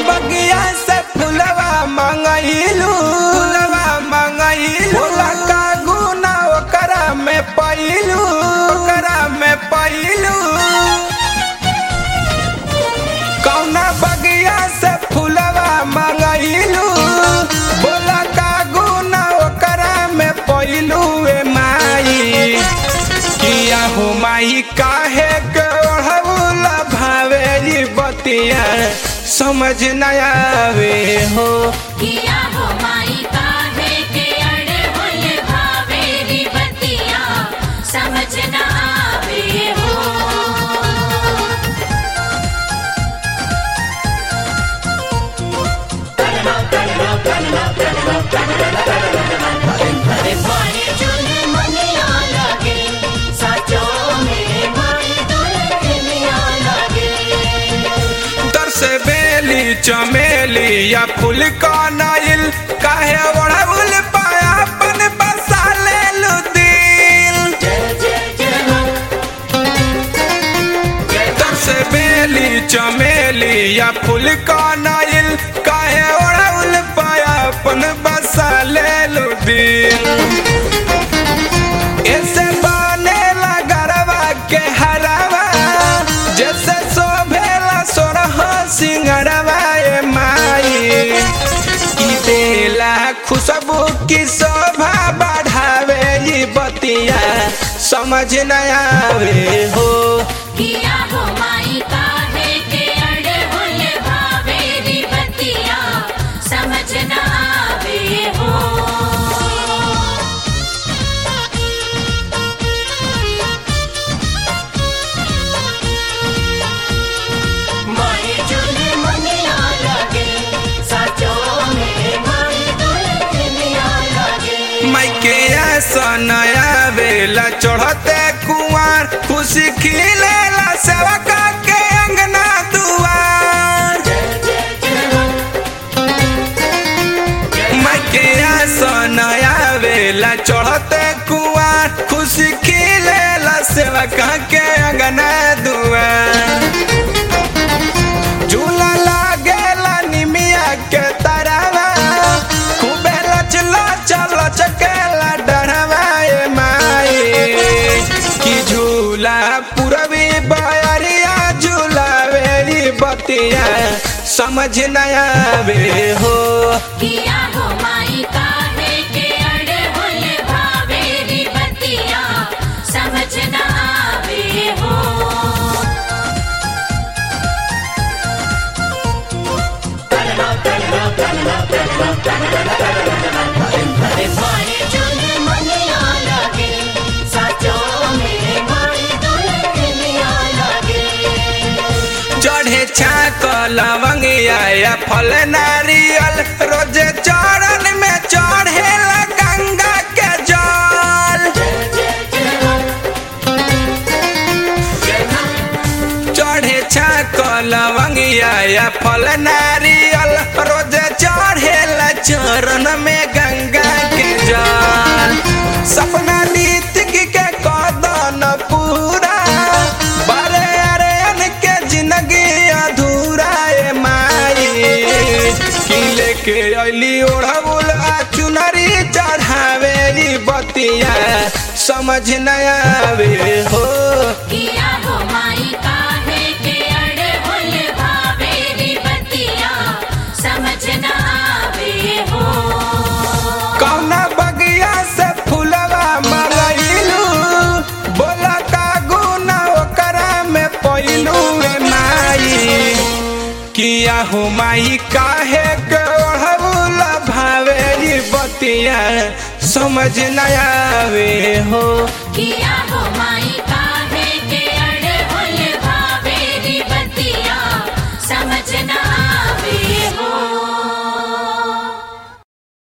बगिया से फुलवा मंगइलू फुलवा मंगइलू बोला का गुना ओकरा में पइलू ओकरा में पइलू कौना बगिया से फुलवा मंगइलू बोला का गुना ओकरा में पइलू ए माई किया हो माई काहे के ओढ़ौला भावेली बतिया समझ न आवे हो किया हो माई काहे के अड़े हुल भावेरी बतिया समझ न आवे हो माई चुन मनिया लगे सचो में माई दुल्हनिया लगे तर से बेली चमेली या फूल का नाइल काहे ओढ़ौल पाया अपन बसा ले लू दिल तर से बेली चमेली या फूल का नाइल काहे ओढ़ौल पाया अपन बसा ले लू दिल ऐसे बनेला गरबा के हरवा जैसे शोभेला सोरह सिंगरवा ए माई की देला खुशबू की शोभा बढ़ावे ई बतिया समझ न आवे हो किया हो माई काहे के अड़े हुल भावेरी बतिया समझ न आवे हो माई चुन मनिया लगे सचो में माई दुल्हनिया लगे माइके आसन आवेला चढ़ते कुआर खुशी खिलेला सेवका के अंगना दुआर माइके आसन आवेला चढ़ते कुआर खुशी खिलेला सेवका के अंगना दुआर झूला लागेला निमिया के तरवा खूबे लचला चल चकेला डरवा ए माई की झूला पूरबी बयरिया झूला वेरी बतिया समझ न आवे हो किया हो माई काहे के अड़े हुल भावेरी बतिया समझ न आवे हो माई चुन मनिया लगे सचो में माई दुल्हनिया लगे चढ़े छाक लवंगिया या फल नारियल रोजे चरण में चढ़ेला गंगा के जल चढ़े छाक लवंगिया या फल नारियल रोजे चढ़ेला चरण में गंगा के जल सपना नीतिक के कदन पूरा बड़े अरे के जिंदगी अधूरा ए माई की लेके अली ओढ़बुल आ चुनरी चढ़ावे ई बतिया समझ न आवे हो किया हो माई काहे के अड़े हुल भावेरी बतिया समझ न आवे हो कौना बगिया से फुलवा मंगइलू बोला का गुना ओकरा में पइलू ए माई किया हो माई काहे के ओढ़बुला भावेरी बतिया समझ न आवे हो किया हो माई